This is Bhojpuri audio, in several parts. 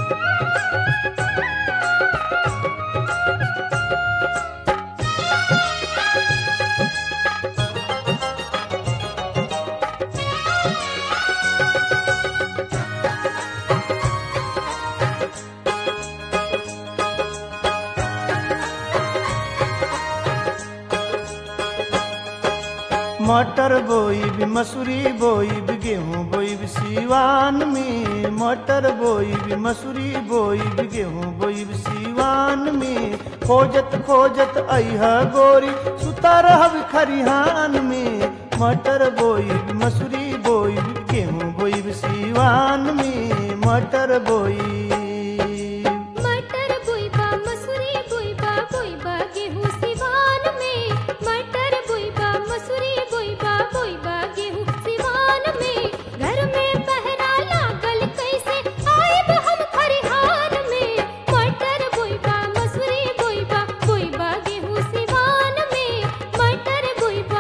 मटर बोईब मसूरी बोईब गेहूं बोईब सीवान में मटर बोईब मसूरी बोईब गेहूं बोईब सीवान में खोजत खोजत अइहा गोरी सुता रहब खरिहान में मटर बोईब मसूरी बोईब गेहूं बोईब सीवान में मटर बोईब मटर बुइबा मसूरी बुइबा बुइबा गेहूं सिवान में मटर बुइबा मसूरी बुइबा बुइबा गेहूं सिवान में घर में पहरा लागल कैसे आएब हम खरिहान में मटर बुइबा मसूरी बुइबा बुइबा गेहूं सिवान में मटर बुइबा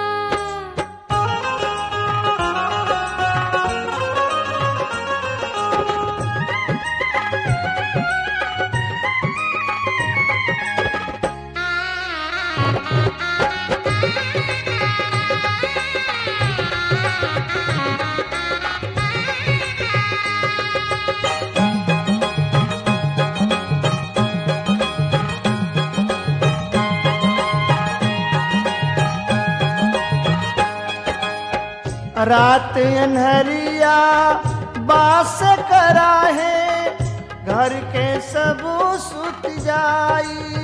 रात अनहरिया बास करा है घर के सब सुत जाई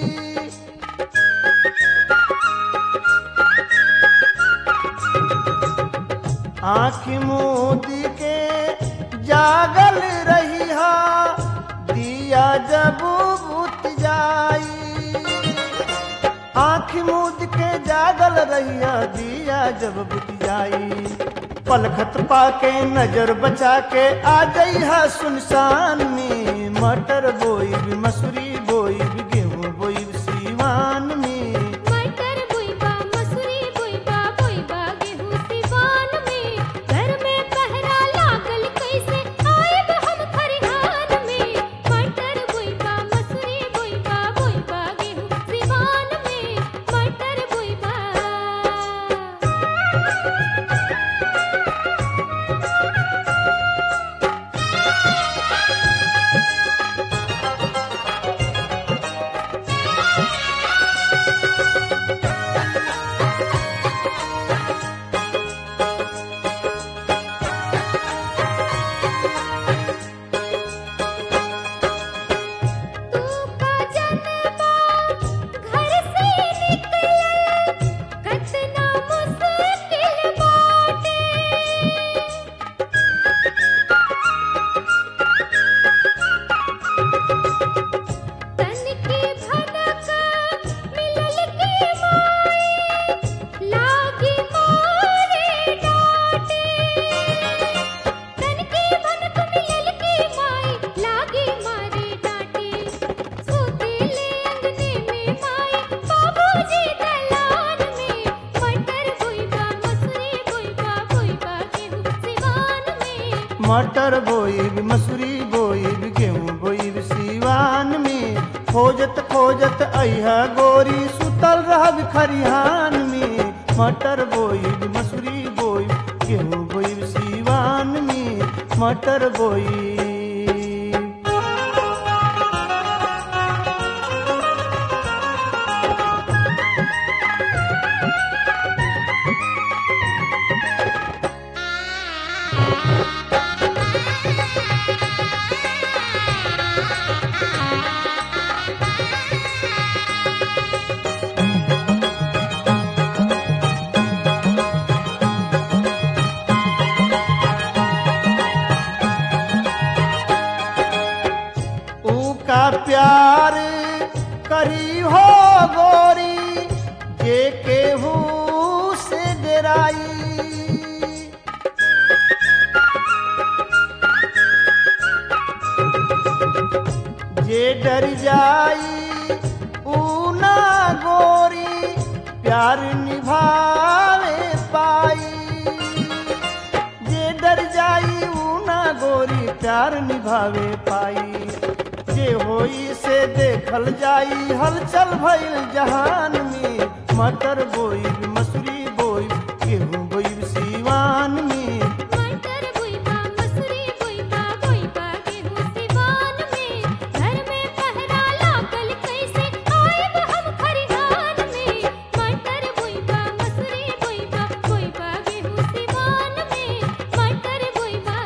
आँख मोदी के जागल रही दिया जब बुत जाई आँख मूद के जागल रहिया दिया जब बुझ जाई पलखत पाके नजर बचा के आ जइहा सुनसान में मटर बोई मसूरी बोई गेहूं बोई सीवान में मटर बुइबा मसूरी बुइबा बुइबा गेहूं सिवान में घर में पहरा लागल कैसे आएब हम खरिहान में मटर बुइबा मसूरी बुइबा बुइबा गेहूं सिवान में मटर बुइबा तू का जनबा घर से निकलल कतना मुश्किल बाटे तन के भनक मिलल के माई लागी मारे डाटे तन के भनक मिलल के माई लागी मारे डाटे सोतेले अंगने में माई बाबूजी दलान में मटर बुइबा मसूरी बुइबा बुइबा गेहूं सिवान में मटर बोई मसूरी बोई गेहूं बोई सीवान में खोजत खोजत अइहा गोरी सुतल रहब खरिहान में मटर बोई मसूरी बोई गेहूं बोई सीवान में मटर बोई ऊ का प्यार करी हो गोरी जे केहू से डराई जे डर जाई ऊ ना गोरी प्यार निभावे पाई जे डर जाई ऊ ना गोरी प्यार निभावे पाई जे होई से देखल जाई हलचल भइल जहान में मटर बोई मसूरी बोई गेहूं बोई सीवान में मटर बुइबा मसूरी बुइबा बुइबा गेहूं सिवान में घर में पहरा लागल कैसे आइब हम खरिहान में मटर बुइबा मसूरी बुइबा बुइबा गेहूं सिवान में मटर बुइबा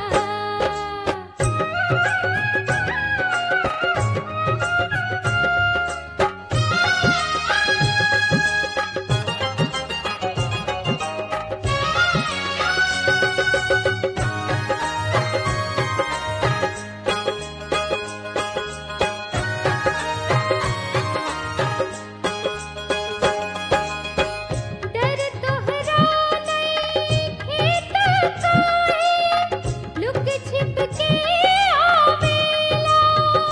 डर तोहरा नइखे त काहे लुक छिप के आवेला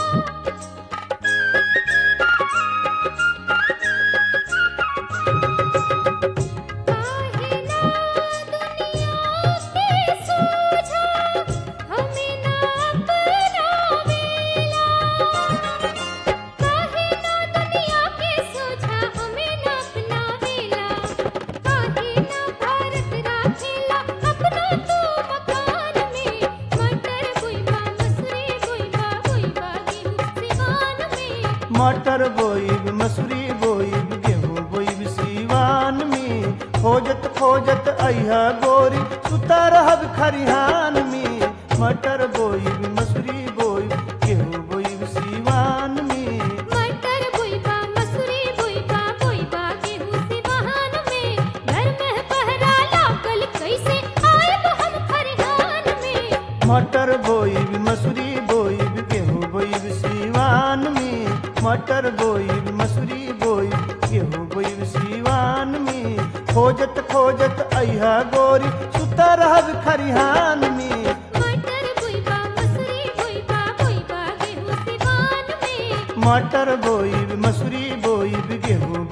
काहे ना दुनिया के सोझा हमें ना अपनावेला काहे ना दुनिया के सोझा हमें ना अपनावेला काहे ना भारत राखेला अपना तू मकान में मटर बुइबा मसूरी बुइबा बुइबा गेहूं सिवान में मटर बोई मसूरी बोई गेहूं बोई सीवान में खोजत खोजत अइहा गोरी सुता रहब खरिहान में मटर बोई मसूरी बोई गेहूं बोई सीवान में मटर बुइबा मसूरी बुइबा बुइबा गेहूं सिवान में घर में पहरा लागल कैसे आइब हम खरिहान में मटर बोई मसूरी बोई गेहूं बोई सीवान में मटर बोई मसूरी बोई गेहूं बोई सीवान में खोजत खोजत अइहा गोरी सुता रहब खरिहान में मटर बुइबा मसूरी बुइबा बुइबा गेहूं सिवान में मटर बोई मसूरी बोई गेहूं